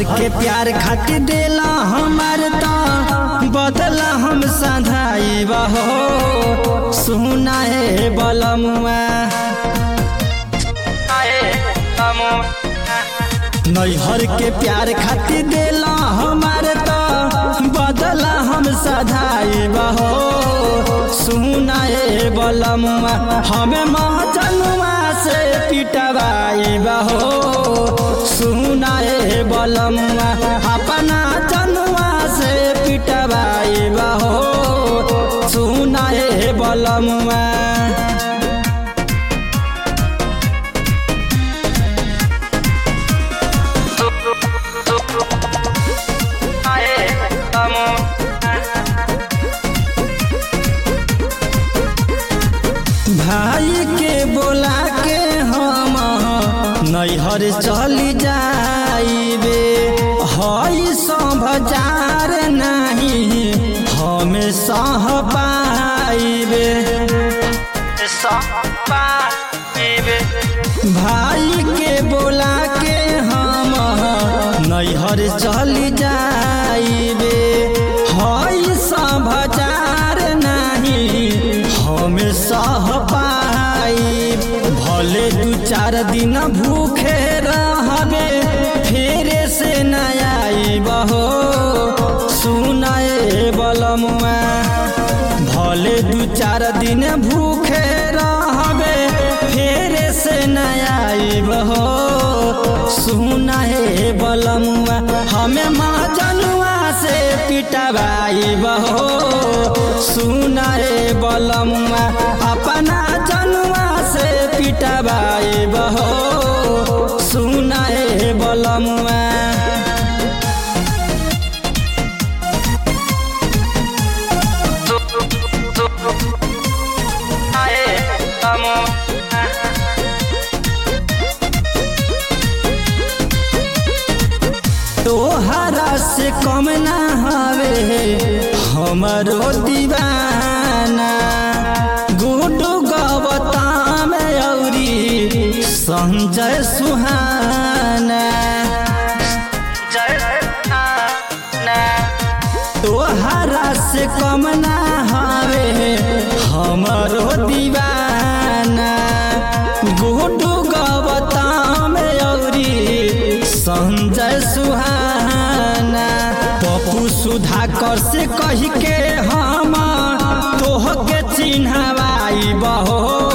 हर के प्यार खातिर देला हमार तो बदला हम सधाई हो सुना है बलमुआ नैहर के प्यार खातिर देला हमार तो बदला हम सधाई हो सुना है बलमुआ हमें महजनुआ से पिटवाई हो सुना है बलमुआ अपना जनुआ से पिटवाई हो सुना है बलमुआ भाई के बोला के हम नैहर चली जाइबे हई समझार नहीं हमें सह पाइबे भाई के बोला के हम नैहर चली जाइबे हई समझार नहीं हमें सह पाई भले दू चार दिन भूखे रहबे फेरे से नया बहो सुनाए बलमुआ भले दू चार दिन भूखे रहबे फेरे से नया बहो सुनाए बलमुआ हमें माँ जनुआ से पिटवाई बहो सुनाए बलमुआ अपना जनुआ से पिटवाई बहो सुनाए बलमुआ तोहरा से कम ना हवे हमरो दीवाना गुडू गवता में औरी संजय सुहाना तोहरा से कम ना हवे हमरो दीवाना गुडू गवता में औरी संजय सुहाना पप्पू सुधाकर से कही के हम तोह के चिन्हवाई बहो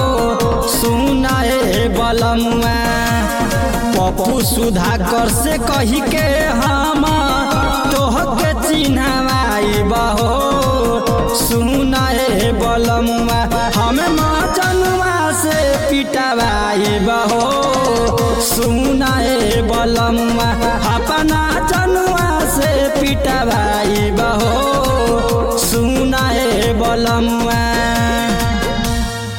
सुनाए बलमुआ पप्पू सुधाकर से कही के हम तोह के चिन्हवाई बहो सुनाए बलमुआ हमें मजनुआ से पिटवाई बहो सुनाए बलमुआ अपना जनुआ से पिटवाई बहो सुनाए बलमुआ